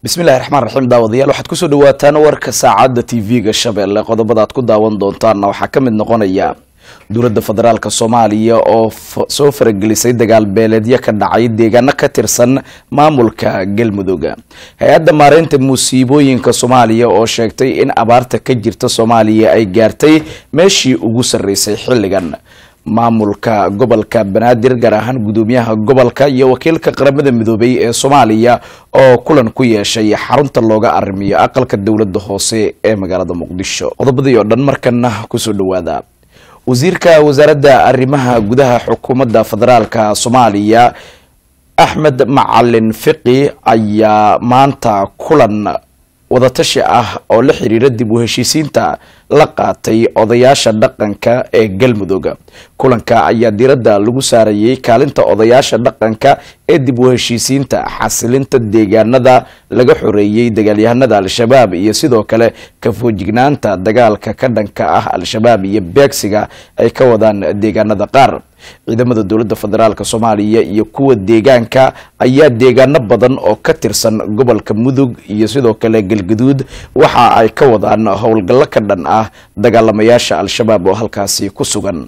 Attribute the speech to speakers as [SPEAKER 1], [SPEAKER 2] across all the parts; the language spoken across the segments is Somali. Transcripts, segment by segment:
[SPEAKER 1] bismillahi raxmaan raxiim daawadayaal waxaad kusoo dhawaataan warka saacadda t v-ga shabeelle qodobada aad ku daawan doontaanna waxaa ka mid noqonaya dowladda federaalk soomaaliya oo soo faragelisay dagaal beeleedyo ka dhacay deegaano ka tirsan maamulka galmudug hay-adda maareynta musiibooyinka soomaaliya oo sheegtay in abaarta ka jirta soomaaliya ay gaartay meeshii ugu sarreysay xilligan maamulka gobolka banaadir gaar ahaan gudoomiyaha gobolka iyo wakiilka qaramada midoobay ee soomaaliya oo kulan ku yeeshay xarunta looga arrimiyo aqalka dowladda hoose ee magaalada muqdisho qodobadii oo dhan markana kusoo dhawaada wasiirka wasaaradda arrimaha gudaha xukuumadda federaalka soomaaliya axmed macalin fiqi ayaa maanta kulan wadatashi ah oo la xiriira dib u heshiisiinta la qaatay odayaasha dhaqanka ee galmudug kulanka ayaa diiradda lagu saarayay kaalinta odayaasha dhaqanka ee dib u heshiisiinta xasilinta deegaanada laga xoreeyey dagaalyahanada al-shabaab iyo sidoo kale kafoojignaanta dagaalka ka dhanka ah al-shabaab iyo beegsiga ay ka wadaan deegaanada qaar ciidamada dowladda federaalk soomaaliya iyo kuwa deegaanka ayaa deegaano badan oo ka tirsan gobolka mudug iyo sidoo kale galgaduud waxa ay ka wadaan howlgallo ka dhan ah dagaalamayaasha al-shabaab oo halkaasi ku sugan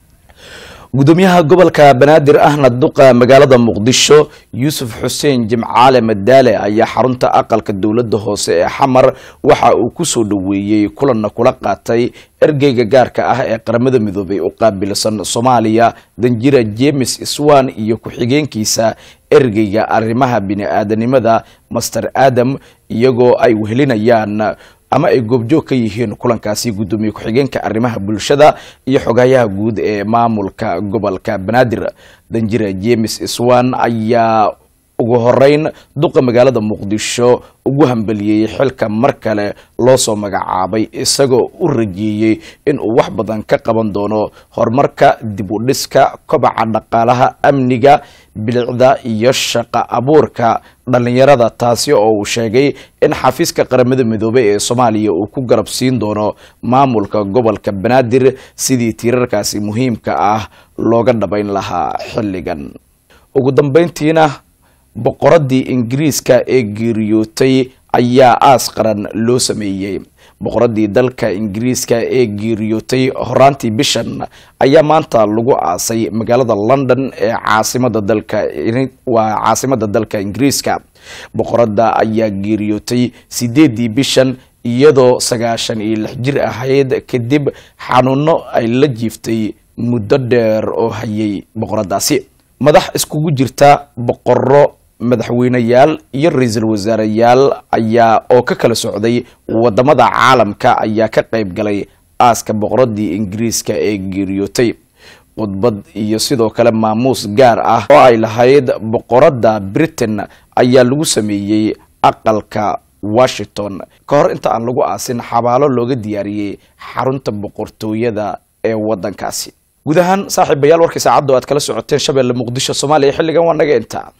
[SPEAKER 1] gudoomiyaha gobolka banaadir ahna duqa magaalada muqdisho yuusuf xuseen jimcaale madaale ayaa xarunta aqalka dowladda hoose ee xamar waxa uu kusoo dhaweeyey kulanna kula qaatay ergeyga gaarka ah ee qaramada midoobay u qaabilsan soomaaliya danjira jemes swan iyo ku-xigeenkiisa ergeyga arrimaha bini-aadanimada master adam iyagoo ay wehelinayaan ama ay goobjoog ka yihiin kulankaasi guddoomiye ku-xigeenka arrimaha bulshada iyo xogayaha guud ee maamulka gobolka banaadir danjira jemes swan ayaa ugu horeyn duqa magaalada muqdisho ugu hambeliyey xilka mar kale loo soo magacaabay isagoo u rajeeyey in uu wax badan ka qaban doono horumarka dib u dhiska kobaca dhaqaalaha amniga bilicda iyo shaqa abuurka dhalinyarada taasi oo uu sheegay in xafiiska qaramada midoobey ee soomaaliya uu ku garab siin doono maamulka gobolka banaadir sidii tiirarkaasi muhiimka ah looga dhabayn lahaa xilligan ugu dambeyntiina boqoradii ingiriiska ee geeriyootay ayaa aas qaran loo sameeyey boqoradii dalka ingiriiska ee geeriyootay horaantii bishan ayaa maanta lagu aasay magaalada london ee caasimada dalka waa caasimada dalka ingiriiska boqorada ayaa geeriyootay sideedii bishan iyadoo sagaashan iyo lix jir ahayd kadib xanuuno ay la jiiftay muddo dheer oo hayay boqoradaasi madax iskugu jirta boqoro madaxweyneyaal iyo ra-iisul wasaareyaal ayaa oo ka kala socday wadamada caalamka ayaa ka qayb galay aaska boqoradii ingiriiska ee geeriyootay khudbad iyo sidoo kale maamuus gaar ah oo ay lahayd boqorada britain ayaa lagu sameeyey aqalka washington ka hor inta aan lagu aasin xabaalo looga diyaariyey xarunta boqortooyada ee wadankaasi guud ahaan saaxiibayaal warkii saacadda o aad kala socoteen shabeelle muqdisho soomaaliya xilligan waa naga intaa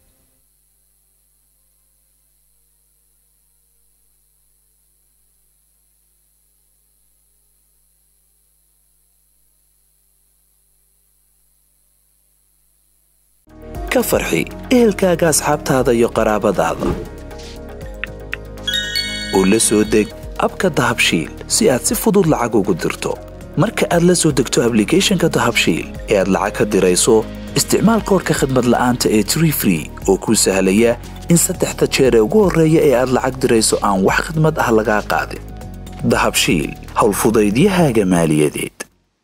[SPEAKER 2] ka farxi ehelkaaga asxaabtaada iyo qaraabadaada oo la soo deg abka dahabshiil si aad si fudud lacag ugu dirto marka aad la soo degto ablicathonka dahabshiil ee aad lacag ka dirayso isticmaal koorka khadmad la'aanta ee tree free oo kuu sahlaya in saddexda jeer ee ugu horreeya ee aad lacag dirayso aan wax khidmad ah lagaa qaadin dahabshiil howlfudaydiyahaaga maaliyadeed